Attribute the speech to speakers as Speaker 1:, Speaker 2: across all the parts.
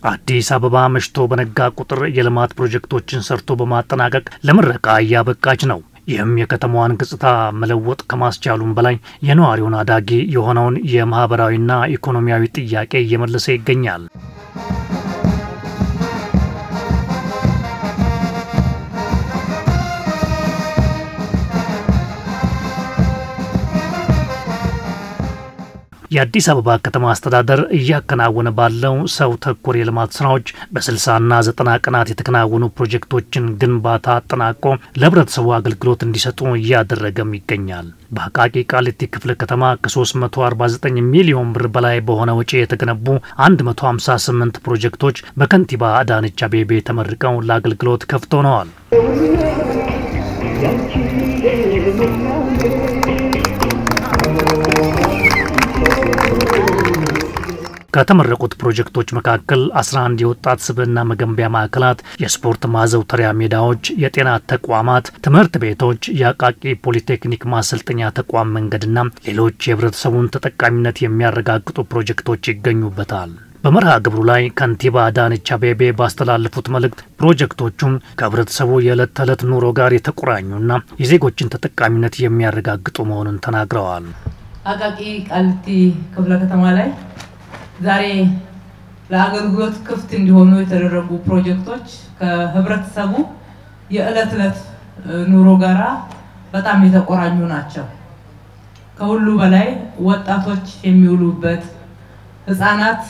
Speaker 1: አዲስ አበባ መሽቶ በነጋ ቁጥር የልማት ፕሮጀክቶችን ሰርቶ በማጠናቀቅ ለምረቃ እያበቃች ነው። ይህም የከተማዋን ገጽታ መለወጥ ከማስቻሉም በላይ የነዋሪውን አዳጊ የሆነውን የማህበራዊና ኢኮኖሚያዊ ጥያቄ እየመለሰ ይገኛል። የአዲስ አበባ ከተማ አስተዳደር እያከናወነ ባለው ሰው ተኮር የልማት ስራዎች በስልሳና ዘጠና ቀናት የተከናወኑ ፕሮጀክቶችን ግንባታ አጠናቆ ለህብረተሰቡ አገልግሎት እንዲሰጡ እያደረገም ይገኛል። በአቃቂ ቃሊቲ ክፍለ ከተማ ከ349 ሚሊዮን ብር በላይ በሆነ ወጪ የተገነቡ 158 ፕሮጀክቶች በከንቲባ አዳነች አቤቤ ተመርቀው ለአገልግሎት ክፍት ሆነዋል። ከተመረቁት ፕሮጀክቶች መካከል 11 የወጣት ስብዕና መገንቢያ ማዕከላት፣ የስፖርት ማዘውተሪያ ሜዳዎች፣ የጤና ተቋማት፣ ትምህርት ቤቶች፣ የአቃቂ ፖሊቴክኒክ ማሰልጠኛ ተቋም መንገድና ሌሎች የህብረተሰቡን ተጠቃሚነት የሚያረጋግጡ ፕሮጀክቶች ይገኙበታል። በመርሃ ግብሩ ላይ ከንቲባ አዳነች አቤቤ ባስተላለፉት መልእክት ፕሮጀክቶቹም ከህብረተሰቡ የዕለት ተዕለት ኑሮ ጋር የተቆራኙና የዜጎችን ተጠቃሚነት የሚያረጋግጡ መሆኑን ተናግረዋል።
Speaker 2: አቃቂ ቃሊቲ ክፍለ ከተማ ላይ ዛሬ ለአገልግሎት ክፍት እንዲሆኑ የተደረጉ ፕሮጀክቶች ከህብረተሰቡ የዕለት ዕለት ኑሮ ጋራ በጣም የተቆራኙ ናቸው። ከሁሉ በላይ ወጣቶች የሚውሉበት፣ ህፃናት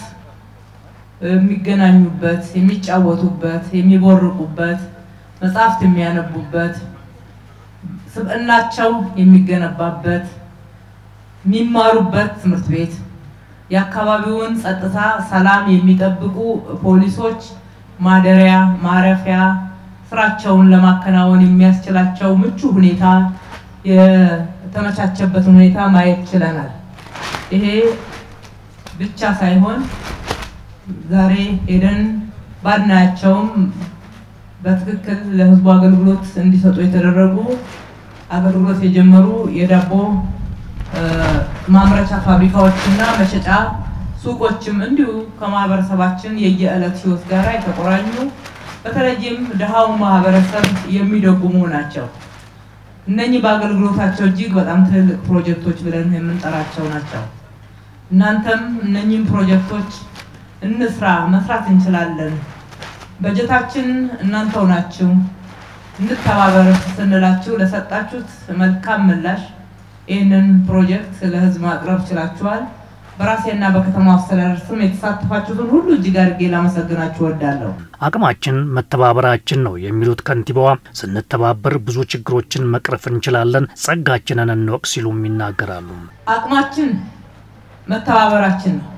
Speaker 2: የሚገናኙበት፣ የሚጫወቱበት፣ የሚቦርቁበት፣ መጽሐፍት የሚያነቡበት፣ ስብዕናቸው የሚገነባበት፣ የሚማሩበት ትምህርት ቤት የአካባቢውን ጸጥታ፣ ሰላም የሚጠብቁ ፖሊሶች ማደሪያ፣ ማረፊያ፣ ስራቸውን ለማከናወን የሚያስችላቸው ምቹ ሁኔታ የተመቻቸበትን ሁኔታ ማየት ችለናል። ይሄ ብቻ ሳይሆን ዛሬ ሄደን ባናያቸውም በትክክል ለህዝቡ አገልግሎት እንዲሰጡ የተደረጉ አገልግሎት የጀመሩ የዳቦ ማምረቻ ፋብሪካዎችና መሸጫ ሱቆችም እንዲሁ ከማህበረሰባችን የየዕለት ህይወት ጋር የተቆራኙ በተለይም ድሃው ማህበረሰብ የሚደጉሙ ናቸው። እነኚህ በአገልግሎታቸው እጅግ በጣም ትልልቅ ፕሮጀክቶች ብለን የምንጠራቸው ናቸው። እናንተም እነኚህም ፕሮጀክቶች እንስራ፣ መስራት እንችላለን፣ በጀታችን እናንተው ናችሁ፣ እንተባበር ስንላችሁ ለሰጣችሁት መልካም ምላሽ ይህንን ፕሮጀክት ለህዝብ ማቅረብ ችላችኋል። በራሴና በከተማው አስተዳደር ስም የተሳተፋችሁትን ሁሉ እጅግ አድርጌ ላመሰግናችሁ እወዳለሁ።
Speaker 1: አቅማችን መተባበራችን ነው የሚሉት ከንቲባዋ፣ ስንተባበር ብዙ ችግሮችን መቅረፍ እንችላለን፣ ጸጋችንን እንወቅ ሲሉም ይናገራሉ።
Speaker 2: አቅማችን መተባበራችን ነው።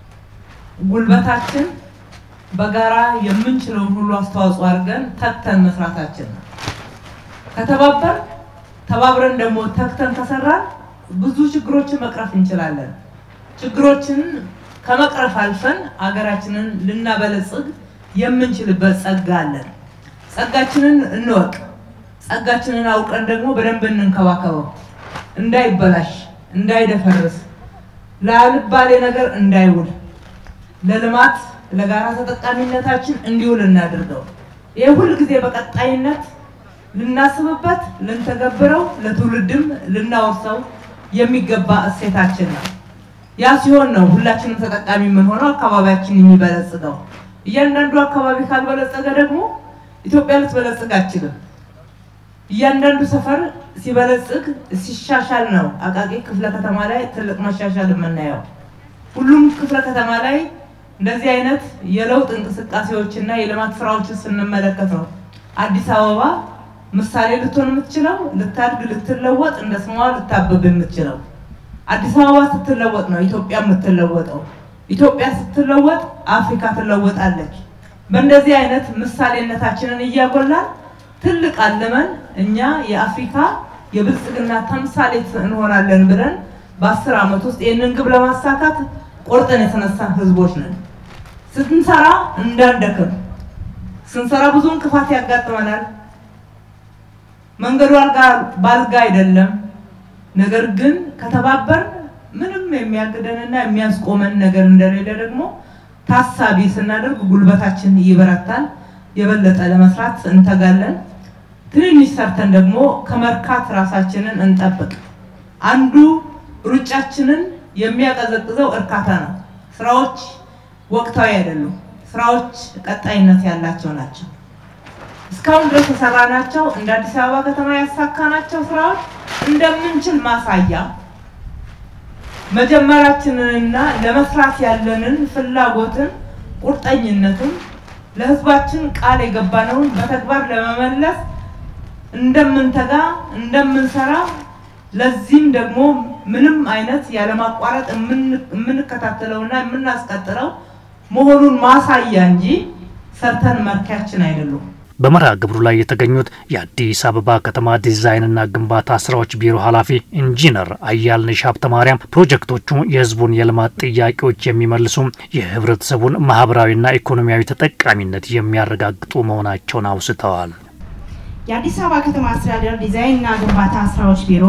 Speaker 2: ጉልበታችን በጋራ የምንችለውን ሁሉ አስተዋጽኦ አድርገን ተግተን መስራታችን ነው። ከተባበር ተባብረን ደግሞ ተግተን ከሰራን ብዙ ችግሮችን መቅረፍ እንችላለን። ችግሮችን ከመቅረፍ አልፈን አገራችንን ልናበለጽግ የምንችልበት ጸጋ አለን። ጸጋችንን እንወቅ። ጸጋችንን አውቀን ደግሞ በደንብ እንንከባከበው፣ እንዳይበላሽ፣ እንዳይደፈርስ፣ ላልባሌ ነገር እንዳይውል፣ ለልማት ለጋራ ተጠቃሚነታችን እንዲውል እናድርገው። ይህ ሁል ጊዜ በቀጣይነት ልናስብበት ልንተገብረው ለትውልድም ልናወርሰው የሚገባ እሴታችን ነው። ያ ሲሆን ነው ሁላችንም ተጠቃሚ የምንሆነው፣ አካባቢያችን የሚበለጽገው። እያንዳንዱ አካባቢ ካልበለጸገ ደግሞ ኢትዮጵያ ልትበለጽግ አትችልም። እያንዳንዱ ሰፈር ሲበለጽግ ሲሻሻል ነው አቃቂ ክፍለ ከተማ ላይ ትልቅ መሻሻል የምናየው። ሁሉም ክፍለ ከተማ ላይ እንደዚህ አይነት የለውጥ እንቅስቃሴዎችና የልማት ስራዎችን ስንመለከት ነው አዲስ አበባ ምሳሌ ልትሆን የምትችለው ልታድግ፣ ልትለወጥ እንደ ስሟ ልታብብ የምትችለው። አዲስ አበባ ስትለወጥ ነው ኢትዮጵያ የምትለወጠው። ኢትዮጵያ ስትለወጥ አፍሪካ ትለወጣለች። በእንደዚህ አይነት ምሳሌነታችንን እያጎላን ትልቅ አልመን እኛ የአፍሪካ የብልጽግና ተምሳሌት እንሆናለን ብለን በአስር ዓመት ውስጥ ይህንን ግብ ለማሳካት ቆርጠን የተነሳን ህዝቦች ነን። ስንሰራ እንዳንደክም፣ ስንሰራ ብዙ እንቅፋት ያጋጥመናል። መንገዱ አልጋ ባልጋ አይደለም። ነገር ግን ከተባበር ምንም የሚያግደንና የሚያስቆመን ነገር እንደሌለ ደግሞ ታሳቢ ስናደርግ ጉልበታችን ይበረታል። የበለጠ ለመስራት እንተጋለን። ትንንሽ ሰርተን ደግሞ ከመርካት ራሳችንን እንጠብቅ። አንዱ ሩጫችንን የሚያቀዘቅዘው እርካታ ነው። ስራዎች ወቅታዊ አይደሉም። ስራዎች ቀጣይነት ያላቸው ናቸው። እስካሁን ድረስ የሰራናቸው እንደ አዲስ አበባ ከተማ ያሳካናቸው ስራዎች እንደምንችል ማሳያ መጀመራችንንና ለመስራት ያለንን ፍላጎትን ቁርጠኝነትን ለሕዝባችን ቃል የገባነውን በተግባር ለመመለስ እንደምንተጋ እንደምንሰራ ለዚህም ደግሞ ምንም አይነት ያለማቋረጥ የምንከታተለውና የምናስቀጥለው መሆኑን ማሳያ እንጂ ሰርተን መርኪያችን አይደሉም።
Speaker 1: በመርሃ ግብሩ ላይ የተገኙት የአዲስ አበባ ከተማ ዲዛይንና ግንባታ ስራዎች ቢሮ ኃላፊ ኢንጂነር አያልነሽ ሀብተ ማርያም ፕሮጀክቶቹ የህዝቡን የልማት ጥያቄዎች የሚመልሱ የህብረተሰቡን ማህበራዊና ኢኮኖሚያዊ ተጠቃሚነት የሚያረጋግጡ መሆናቸውን አውስተዋል።
Speaker 3: የአዲስ አበባ ከተማ አስተዳደር ዲዛይንና ግንባታ ስራዎች ቢሮ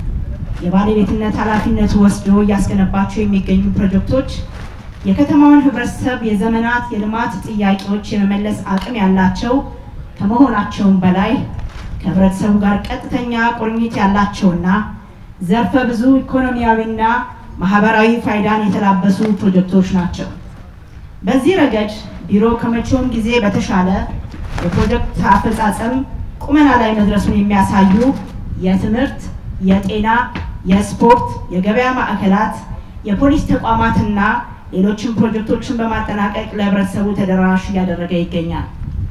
Speaker 3: የባለቤትነት ኃላፊነቱ ወስዶ እያስገነባቸው የሚገኙ ፕሮጀክቶች የከተማውን ህብረተሰብ የዘመናት የልማት ጥያቄዎች የመመለስ አቅም ያላቸው ከመሆናቸውም በላይ ከህብረተሰቡ ጋር ቀጥተኛ ቁርኝት ያላቸውና ዘርፈ ብዙ ኢኮኖሚያዊና ማህበራዊ ፋይዳን የተላበሱ ፕሮጀክቶች ናቸው። በዚህ ረገድ ቢሮ ከመቼውም ጊዜ በተሻለ የፕሮጀክት አፈጻጸም ቁመና ላይ መድረሱን የሚያሳዩ የትምህርት፣ የጤና፣ የስፖርት፣ የገበያ ማዕከላት፣ የፖሊስ ተቋማትና ሌሎችም ፕሮጀክቶችን በማጠናቀቅ ለህብረተሰቡ ተደራሽ እያደረገ ይገኛል።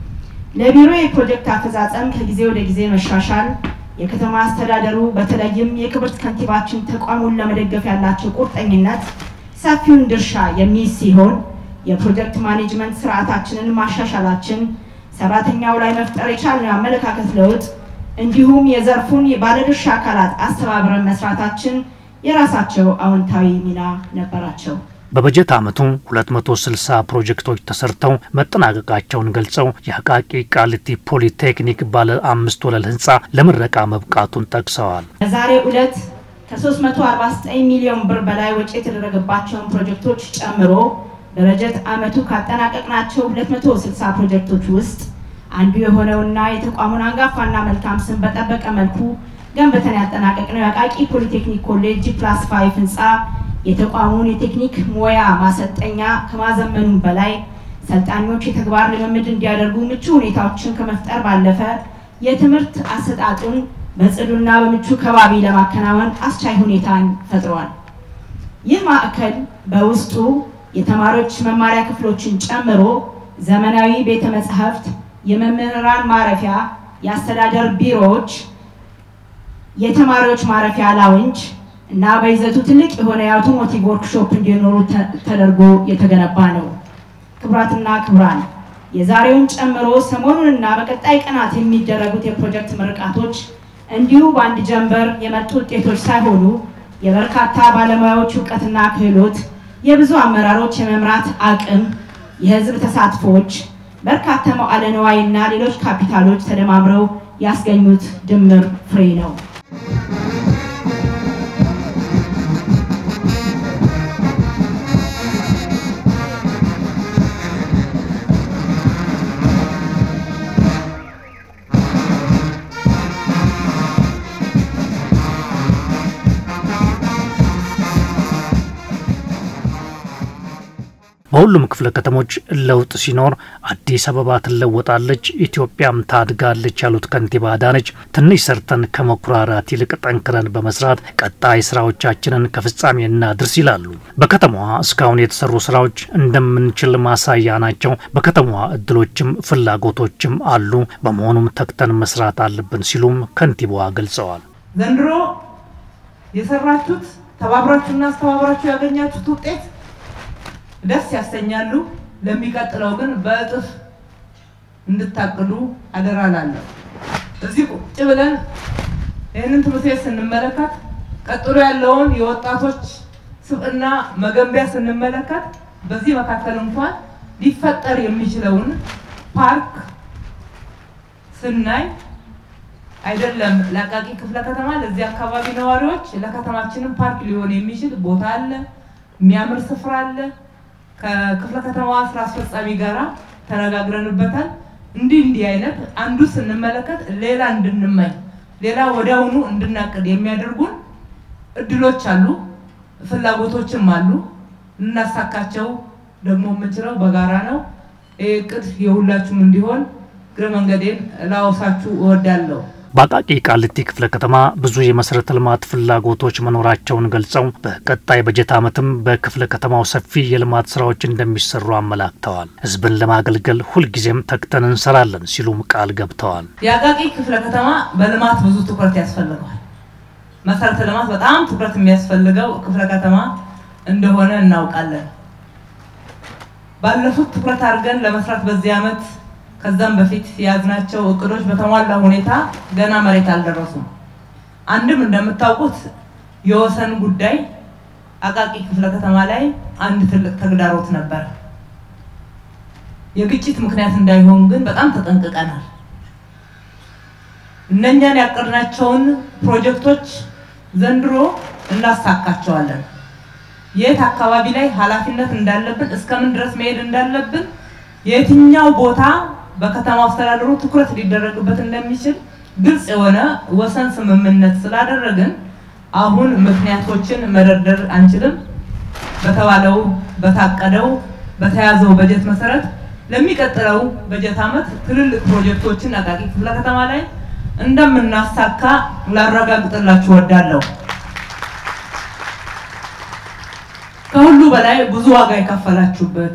Speaker 3: ለቢሮ የፕሮጀክት አፈጻጸም ከጊዜ ወደ ጊዜ መሻሻል የከተማ አስተዳደሩ በተለይም የክብርት ከንቲባችን ተቋሙን ለመደገፍ ያላቸው ቁርጠኝነት ሰፊውን ድርሻ የሚይዝ ሲሆን የፕሮጀክት ማኔጅመንት ስርዓታችንን ማሻሻላችን ሰራተኛው ላይ መፍጠር የቻልነው አመለካከት ለውጥ እንዲሁም የዘርፉን የባለድርሻ አካላት አስተባብረን መስራታችን የራሳቸው አዎንታዊ ሚና ነበራቸው።
Speaker 1: በበጀት ዓመቱ 260 ፕሮጀክቶች ተሰርተው መጠናቀቃቸውን ገልጸው የአቃቂ ቃሊቲ ፖሊቴክኒክ ባለ አምስት ወለል ህንፃ ለምረቃ መብቃቱን ጠቅሰዋል።
Speaker 3: በዛሬው ዕለት ከ349 ሚሊዮን ብር በላይ ወጪ የተደረገባቸውን ፕሮጀክቶች ጨምሮ በበጀት ዓመቱ ካጠናቀቅናቸው 260 ፕሮጀክቶች ውስጥ አንዱ የሆነውና የተቋሙን አንጋፋና መልካም ስም በጠበቀ መልኩ ገንብተን ያጠናቀቅነው የአቃቂ ፖሊቴክኒክ ኮሌጅ ጂ ፕላስ ፋይቭ ህንፃ የተቋሙን የቴክኒክ ሙያ ማሰልጠኛ ከማዘመኑም በላይ ሰልጣኞች የተግባር ልምምድ እንዲያደርጉ ምቹ ሁኔታዎችን ከመፍጠር ባለፈ የትምህርት አሰጣጡን በጽዱና በምቹ ከባቢ ለማከናወን አስቻይ ሁኔታን ፈጥሯል። ይህ ማዕከል በውስጡ የተማሪዎች መማሪያ ክፍሎችን ጨምሮ ዘመናዊ ቤተ መጻሕፍት፣ የመምህራን ማረፊያ፣ የአስተዳደር ቢሮዎች፣ የተማሪዎች ማረፊያ ላውንጅ እና በይዘቱ ትልቅ የሆነ የአውቶሞቲቭ ወርክሾፕ እንዲኖሩ ተደርጎ የተገነባ ነው። ክቡራትና ክቡራን የዛሬውን ጨምሮ ሰሞኑንና በቀጣይ ቀናት የሚደረጉት የፕሮጀክት ምርቃቶች እንዲሁ በአንድ ጀንበር የመጡ ውጤቶች ሳይሆኑ የበርካታ ባለሙያዎች እውቀትና ክህሎት፣ የብዙ አመራሮች የመምራት አቅም፣ የህዝብ ተሳትፎዎች፣ በርካታ መዋዕለ ንዋይና ሌሎች ካፒታሎች ተደማምረው ያስገኙት ድምር ፍሬ ነው።
Speaker 1: በሁሉም ክፍለ ከተሞች ለውጥ ሲኖር አዲስ አበባ ትለወጣለች፣ ኢትዮጵያም ታድጋለች ያሉት ከንቲባ አዳነች ትንሽ ሰርተን ከመኩራራት ይልቅ ጠንክረን በመስራት ቀጣይ ስራዎቻችንን ከፍጻሜ እናድርስ ይላሉ። በከተማዋ እስካሁን የተሰሩ ስራዎች እንደምንችል ማሳያ ናቸው። በከተማዋ እድሎችም ፍላጎቶችም አሉ። በመሆኑም ተግተን መስራት አለብን ሲሉም ከንቲባዋ ገልጸዋል።
Speaker 2: ዘንድሮ የሰራችሁት ተባብራችሁና አስተባብራችሁ ያገኛችሁት ውጤት ደስ ያሰኛሉ። ለሚቀጥለው ግን በእጥፍ እንድታቅዱ አደራ ላለሁ። እዚህ ቁጭ ብለን ይህንን ትምህርት ቤት ስንመለከት ቀጥሎ ያለውን የወጣቶች ስብዕና መገንቢያ ስንመለከት በዚህ መካከል እንኳን ሊፈጠር የሚችለውን ፓርክ ስናይ አይደለም ለአቃቂ ክፍለ ከተማ ለዚህ አካባቢ ነዋሪዎች ለከተማችንም ፓርክ ሊሆን የሚችል ቦታ አለ፣ የሚያምር ስፍራ አለ። ከክፍለ ከተማዋ ስራ አስፈጻሚ ጋራ ተነጋግረንበታል። እንዲህ እንዲህ አይነት አንዱ ስንመለከት ሌላ እንድንመኝ ሌላ ወዲያውኑ እንድናቅድ የሚያደርጉን እድሎች አሉ፣ ፍላጎቶችም አሉ። ልናሳካቸው ደግሞ የምንችለው በጋራ ነው። ይህ እቅድ የሁላችሁም እንዲሆን እግረ መንገዴን ላወሳችሁ እወዳለሁ።
Speaker 1: በአቃቂ ቃሊቲ ክፍለ ከተማ ብዙ የመሰረተ ልማት ፍላጎቶች መኖራቸውን ገልጸው በቀጣይ በጀት ዓመትም በክፍለ ከተማው ሰፊ የልማት ስራዎች እንደሚሰሩ አመላክተዋል። ህዝብን ለማገልገል ሁልጊዜም ተግተን እንሰራለን ሲሉም ቃል ገብተዋል።
Speaker 2: የአቃቂ ክፍለ ከተማ በልማት ብዙ ትኩረት ያስፈልገዋል። መሰረተ ልማት በጣም ትኩረት የሚያስፈልገው ክፍለ ከተማ እንደሆነ እናውቃለን። ባለፉት ትኩረት አድርገን ለመስራት በዚህ ዓመት ከዛም በፊት የያዝናቸው እቅዶች በተሟላ ሁኔታ ገና መሬት አልደረሱም። አንድም እንደምታውቁት የወሰን ጉዳይ አቃቂ ክፍለ ከተማ ላይ አንድ ትልቅ ተግዳሮት ነበር። የግጭት ምክንያት እንዳይሆን ግን በጣም ተጠንቅቀናል። እነኛን ያቀድናቸውን ፕሮጀክቶች ዘንድሮ እናሳካቸዋለን። የት አካባቢ ላይ ኃላፊነት እንዳለብን እስከምን ድረስ መሄድ እንዳለብን የትኛው ቦታ በከተማ አስተዳደሩ ትኩረት ሊደረግበት እንደሚችል ግልጽ የሆነ ወሰን ስምምነት ስላደረግን አሁን ምክንያቶችን መደርደር አንችልም። በተባለው በታቀደው በተያዘው በጀት መሰረት ለሚቀጥለው በጀት ዓመት ትልልቅ ፕሮጀክቶችን አቃቂ ክፍለ ከተማ ላይ እንደምናሳካ ላረጋግጥላችሁ እወዳለሁ። ከሁሉ በላይ ብዙ ዋጋ የከፈላችሁበት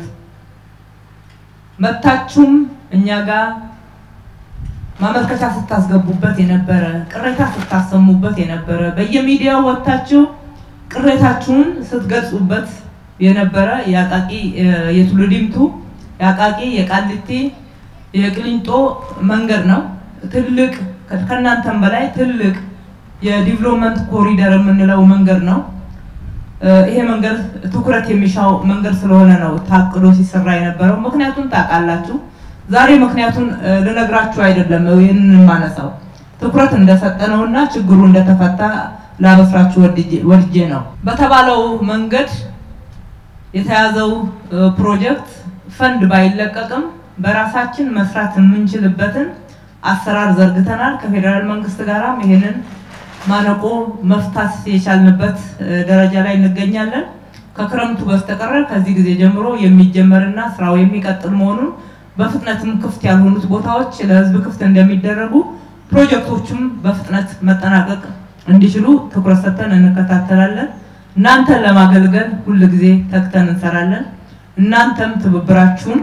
Speaker 2: መታችሁም እኛ ጋር ማመልከቻ ስታስገቡበት የነበረ ቅሬታ ስታሰሙበት የነበረ በየሚዲያው ወጥታችሁ ቅሬታችሁን ስትገልጹበት የነበረ የአቃቂ የቱሉ ዲምቱ የአቃቂ የቃሊቲ የቅሊንጦ መንገድ ነው። ትልቅ ከእናንተም በላይ ትልቅ የዲቨሎፕመንት ኮሪደር የምንለው መንገድ ነው። ይሄ መንገድ ትኩረት የሚሻው መንገድ ስለሆነ ነው ታቅዶ ሲሰራ የነበረው። ምክንያቱም ታውቃላችሁ። ዛሬ ምክንያቱን ልነግራችሁ አይደለም ይህንን የማነሳው ትኩረት እንደሰጠነውና ችግሩ እንደተፈታ ላበስራችሁ ወድጄ ነው። በተባለው መንገድ የተያዘው ፕሮጀክት ፈንድ ባይለቀቅም በራሳችን መስራት የምንችልበትን አሰራር ዘርግተናል። ከፌዴራል መንግስት ጋራም ይሄንን ማነቆ መፍታት የቻልንበት ደረጃ ላይ እንገኛለን። ከክረምቱ በስተቀረ ከዚህ ጊዜ ጀምሮ የሚጀመርና ስራው የሚቀጥል መሆኑን በፍጥነትም ክፍት ያልሆኑት ቦታዎች ለህዝብ ክፍት እንደሚደረጉ ፕሮጀክቶቹም በፍጥነት መጠናቀቅ እንዲችሉ ትኩረት ሰጥተን እንከታተላለን። እናንተን ለማገልገል ሁል ጊዜ ተግተን እንሰራለን። እናንተም ትብብራችሁን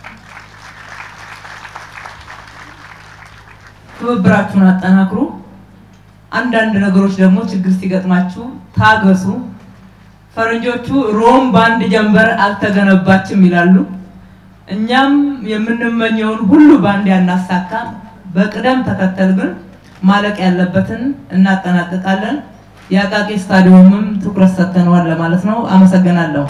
Speaker 2: ትብብራችሁን አጠናክሩ። አንዳንድ ነገሮች ደግሞ ችግር ሲገጥማችሁ ታገሱ። ፈረንጆቹ ሮም በአንድ ጀንበር አልተገነባችም ይላሉ። እኛም የምንመኘውን ሁሉ በአንድ ያናሳካም፣ በቅደም ተከተል ግን ማለቅ ያለበትን እናጠናቅቃለን። የአቃቂ ስታዲየምም ትኩረት ሰጥተነዋል ለማለት ነው። አመሰግናለሁ።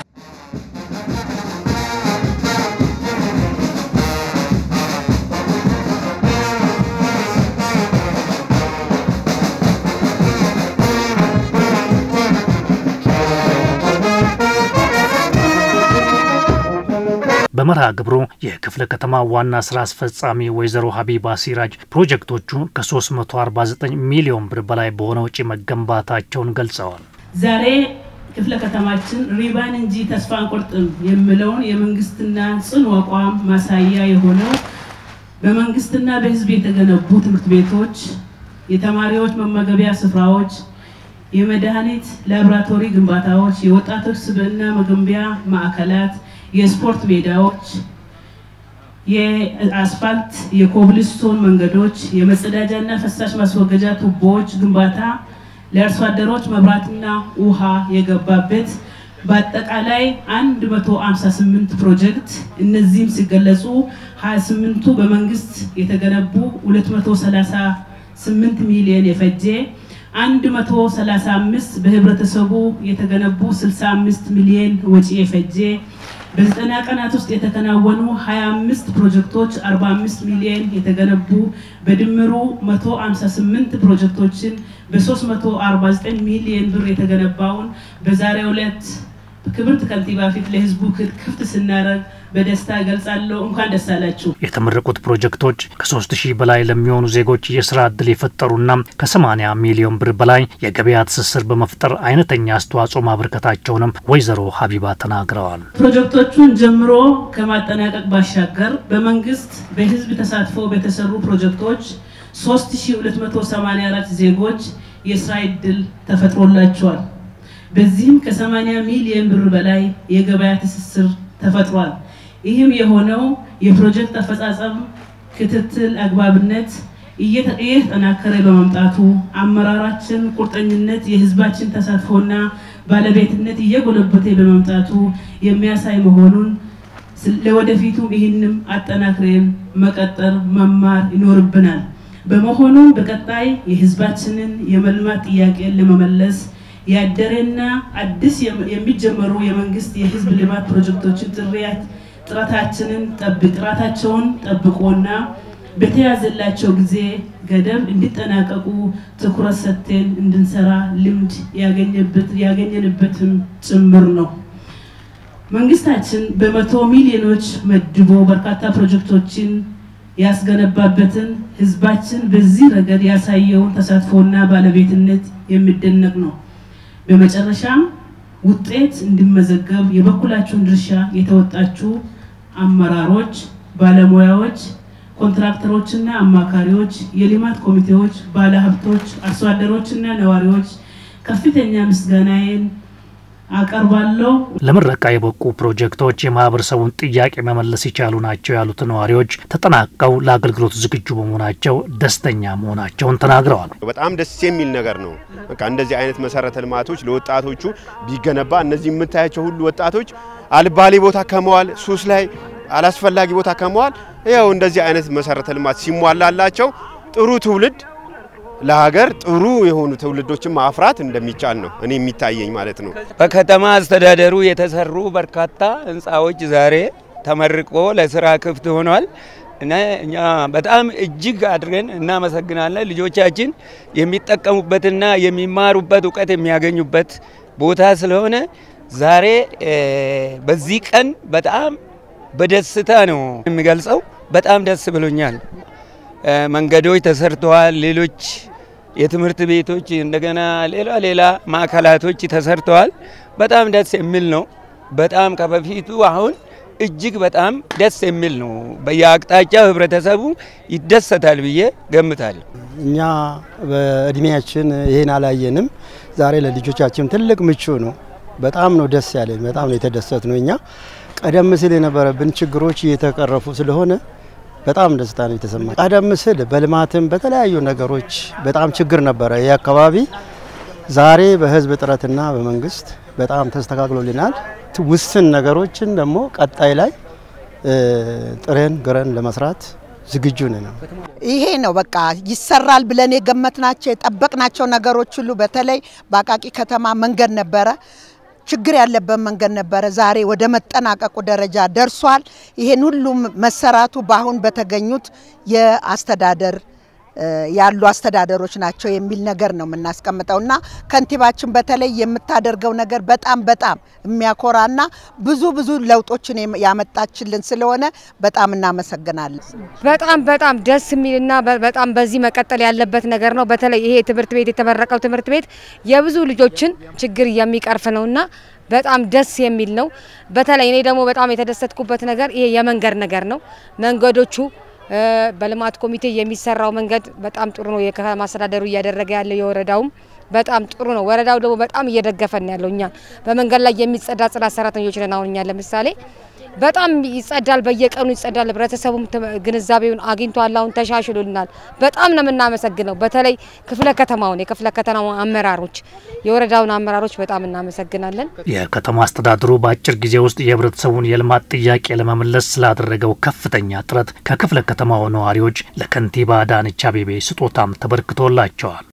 Speaker 1: በመርሃ ግብሩ የክፍለ ከተማ ዋና ስራ አስፈጻሚ ወይዘሮ ሀቢባ ሲራጅ ፕሮጀክቶቹ ከ349 ሚሊዮን ብር በላይ በሆነ ወጪ መገንባታቸውን ገልጸዋል።
Speaker 4: ዛሬ ክፍለ ከተማችን ሪባን እንጂ ተስፋ አንቆርጥም የሚለውን የመንግስትና ጽኑ አቋም ማሳያ የሆነው በመንግስትና በሕዝብ የተገነቡ ትምህርት ቤቶች፣ የተማሪዎች መመገቢያ ስፍራዎች፣ የመድኃኒት ላቦራቶሪ ግንባታዎች፣ የወጣቶች ስብዕና መገንቢያ ማዕከላት የስፖርት ሜዳዎች፣ የአስፋልት የኮብልስቶን መንገዶች፣ የመጸዳጃና ፈሳሽ ማስወገጃ ቱቦዎች ግንባታ፣ ለአርሶ አደሮች መብራትና ውሃ የገባበት በአጠቃላይ 158 ፕሮጀክት እነዚህም ሲገለጹ 28ቱ በመንግስት የተገነቡ 238 ሚሊዮን የፈጀ 135 በህብረተሰቡ የተገነቡ 65 ሚሊዮን ወጪ የፈጀ በዘጠና ቀናት ውስጥ የተከናወኑ 25 ፕሮጀክቶች 45 ሚሊዮን የተገነቡ በድምሩ 158 ፕሮጀክቶችን በ349 ሚሊዮን ብር የተገነባውን በዛሬው ዕለት ክብርት ከንቲባ ፊት ለህዝቡ ክፍት ስናደርግ በደስታ እገልጻለሁ። እንኳን ደስ አላችሁ።
Speaker 1: የተመረቁት ፕሮጀክቶች ከሶስት ሺህ በላይ ለሚሆኑ ዜጎች የስራ እድል የፈጠሩና ከ80 ሚሊዮን ብር በላይ የገበያ ትስስር በመፍጠር አይነተኛ አስተዋጽኦ ማበርከታቸውንም ወይዘሮ ሀቢባ ተናግረዋል።
Speaker 4: ፕሮጀክቶቹን ጀምሮ ከማጠናቀቅ ባሻገር በመንግስት በህዝብ ተሳትፎ በተሰሩ ፕሮጀክቶች 3284 ዜጎች የስራ እድል ተፈጥሮላቸዋል። በዚህም ከ80 ሚሊዮን ብር በላይ የገበያ ትስስር ተፈጥሯል። ይህም የሆነው የፕሮጀክት አፈጻጸም ክትትል አግባብነት እየተጠናከረ በመምጣቱ አመራራችን ቁርጠኝነት፣ የህዝባችን ተሳትፎና ባለቤትነት እየጎለበተ በመምጣቱ የሚያሳይ መሆኑን ለወደፊቱም ይህንም አጠናክረን መቀጠር መማር ይኖርብናል። በመሆኑም በቀጣይ የህዝባችንን የመልማት ጥያቄን ለመመለስ ያደረና አዲስ የሚጀመሩ የመንግስት የህዝብ ልማት ፕሮጀክቶችን ጥረታችንን ጥራታቸውን ጠብቆና በተያዘላቸው ጊዜ ገደብ እንዲጠናቀቁ ትኩረት ሰጥተን እንድንሰራ ልምድ ያገኘንበትም ጭምር ነው። መንግስታችን በመቶ ሚሊዮኖች መድቦ በርካታ ፕሮጀክቶችን ያስገነባበትን ህዝባችን በዚህ ረገድ ያሳየውን ተሳትፎና ባለቤትነት የሚደነቅ ነው። በመጨረሻም ውጤት እንዲመዘገብ የበኩላችሁን ድርሻ የተወጣችሁ አመራሮች፣ ባለሙያዎች፣ ኮንትራክተሮችና አማካሪዎች፣ የልማት ኮሚቴዎች፣ ባለሀብቶች፣ አርሶ አደሮችና ነዋሪዎች ከፍተኛ ምስጋናዬን አቀርባለሁ።
Speaker 1: ለምረቃ የበቁ ፕሮጀክቶች የማህበረሰቡን ጥያቄ መመለስ የቻሉ ናቸው ያሉት ነዋሪዎች ተጠናቀው ለአገልግሎት ዝግጁ በመሆናቸው ደስተኛ መሆናቸውን ተናግረዋል።
Speaker 5: በጣም ደስ የሚል ነገር ነው። በቃ እንደዚህ አይነት መሰረተ ልማቶች ለወጣቶቹ ቢገነባ እነዚህ የምታያቸው ሁሉ ወጣቶች አልባሌ ቦታ ከመዋል ሱስ ላይ አላስፈላጊ ቦታ ከመዋል ያው እንደዚህ አይነት መሰረተ ልማት ሲሟላላቸው ጥሩ ትውልድ ለሀገር ጥሩ የሆኑ ትውልዶችን ማፍራት እንደሚቻል ነው እኔ የሚታየኝ ማለት ነው።
Speaker 6: በከተማ አስተዳደሩ የተሰሩ በርካታ ህንፃዎች ዛሬ ተመርቆ ለስራ ክፍት ሆኗል እና እኛ በጣም እጅግ አድርገን እናመሰግናለን። ልጆቻችን የሚጠቀሙበትና የሚማሩበት እውቀት የሚያገኙበት ቦታ ስለሆነ ዛሬ በዚህ ቀን በጣም በደስታ ነው የሚገልጸው። በጣም ደስ ብሎኛል። መንገዶች ተሰርተዋል። ሌሎች የትምህርት ቤቶች እንደገና ሌላ ሌላ ማዕከላቶች ተሰርተዋል። በጣም ደስ የሚል ነው። በጣም ከበፊቱ አሁን እጅግ በጣም ደስ የሚል ነው። በየአቅጣጫው ህብረተሰቡ ይደሰታል ብዬ ገምታለሁ።
Speaker 7: እኛ በእድሜያችን ይህን አላየንም። ዛሬ ለልጆቻችን ትልቅ ምቹ ነው። በጣም ነው ደስ ያለኝ። በጣም ነው የተደሰት ነው። እኛ ቀደም ሲል የነበረብን ችግሮች እየተቀረፉ ስለሆነ በጣም ደስታ ነው የተሰማ። ቀደም ሲል በልማትም በተለያዩ ነገሮች በጣም ችግር ነበረ ይህ አካባቢ። ዛሬ በህዝብ ጥረትና በመንግስት በጣም ተስተካክሎልናል። ውስን ነገሮችን ደግሞ ቀጣይ ላይ ጥረን ግረን ለመስራት ዝግጁ ነን።
Speaker 8: ይሄ ነው በቃ ይሰራል ብለን የገመትናቸው የጠበቅናቸው ነገሮች ሁሉ በተለይ በአቃቂ ከተማ መንገድ ነበረ ችግር ያለበት መንገድ ነበረ። ዛሬ ወደ መጠናቀቁ ደረጃ ደርሷል። ይሄን ሁሉም መሰራቱ በአሁን በተገኙት የአስተዳደር ያሉ አስተዳደሮች ናቸው የሚል ነገር ነው የምናስቀምጠው እና ከንቲባችን በተለይ የምታደርገው ነገር በጣም በጣም የሚያኮራና ብዙ ብዙ ለውጦችን ያመጣችልን ስለሆነ በጣም እናመሰግናለን።
Speaker 9: በጣም በጣም ደስ የሚልና በጣም በዚህ መቀጠል ያለበት ነገር ነው። በተለይ ይሄ ትምህርት ቤት የተመረቀው ትምህርት ቤት የብዙ ልጆችን ችግር የሚቀርፍ ነውና በጣም ደስ የሚል ነው። በተለይ እኔ ደግሞ በጣም የተደሰትኩበት ነገር ይሄ የመንገድ ነገር ነው። መንገዶቹ በልማት ኮሚቴ የሚሰራው መንገድ በጣም ጥሩ ነው። የከተማ አስተዳደሩ እያደረገ ያለው የወረዳውም በጣም ጥሩ ነው። ወረዳው ደግሞ በጣም እየደገፈን ያለው እኛ በመንገድ ላይ የሚጸዳ ጽዳት ሰራተኞች ነን። አሁን እኛ ለምሳሌ በጣም ይጸዳል፣ በየቀኑ ይጸዳል። ህብረተሰቡም ግንዛቤውን አግኝቷል። አሁን ተሻሽሎልናል። በጣም ነው የምናመሰግነው። በተለይ ክፍለ ከተማውን የክፍለ ከተማው አመራሮች፣ የወረዳውን አመራሮች በጣም እናመሰግናለን።
Speaker 1: የከተማ አስተዳደሩ በአጭር ጊዜ ውስጥ የህብረተሰቡን የልማት ጥያቄ ለመመለስ ስላደረገው ከፍተኛ ጥረት ከክፍለ ከተማው ነዋሪዎች ለከንቲባ አዳነች አቤቤ ስጦታም ተበርክቶላቸዋል።